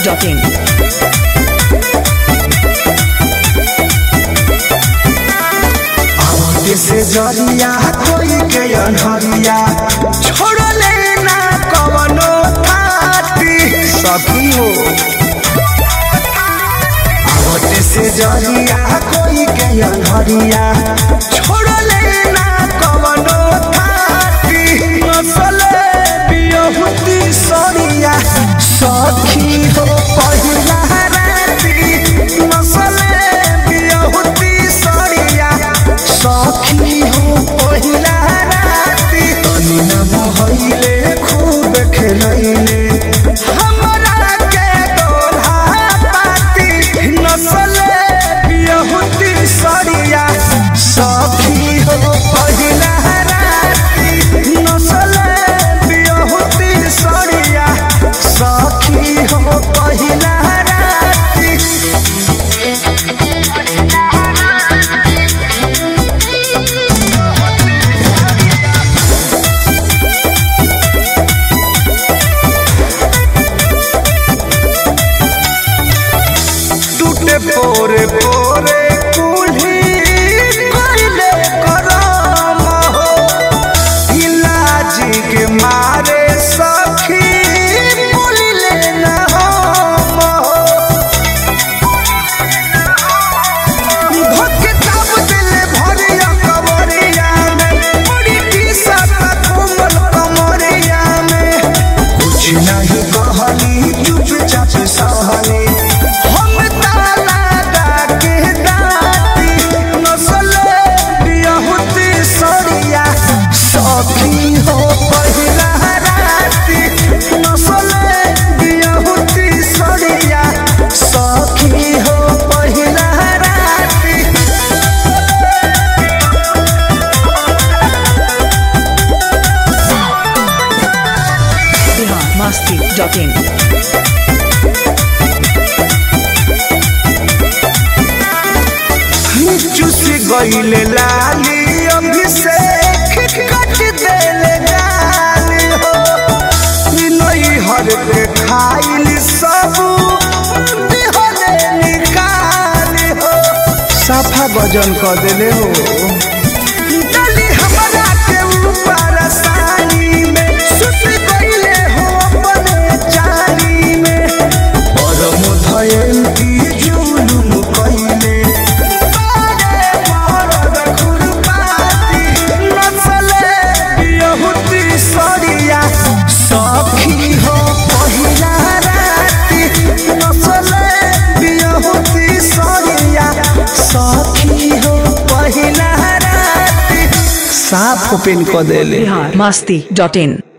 biharmasti.in आवते से जरिया कोई के अनहरिया छोड़ले ना कवनो थाती सखी हो आवते से जरिया कोई के अनहरिया छोड़ले ना कवनो थाती नसले बियहुती सरिया सखी हो पहिला राती नसले बियहुती सरिया सखी हो पहिला राती तनी न मोहइले खूब खेलैले हमरा के दोल्हा पाती नसले बियहुती सरिया सखी हो पहिला राती नसले बियहुती सरिया सखी हो पहिला राती टूटे पोरे पोरे कुल्ही कोइले करम हो इलाज के मारे सखी बोलिले न हम हो धोके दाब देले भरिया कवरिया में बड़ी टीसत कोमल कमरिया में कुछ नहीं कहली चुपचाप सहली हम ताला डाके दाती नसले बियहुती सरिया सखी हो पहिला राती नसले बियहुती सरिया सखी हो पहिला राती biharmasti.in चुस गईले लाली अभिषेक कट देले गाली हो नई हर के खाइल सब बिहले निकाली हो साफा गजन कर देले हो डाली हमरा के ऊपर सानी में सुत गईले हो अपने चाली में परम धयंती जुलुम कइले बारे मरद खुरपाती नचले बियहुती सरिया सखी हो पहिला राती नचले बियहुती सरिया सखी हो पहिला राती साफ ओपन क देले biharmasti.in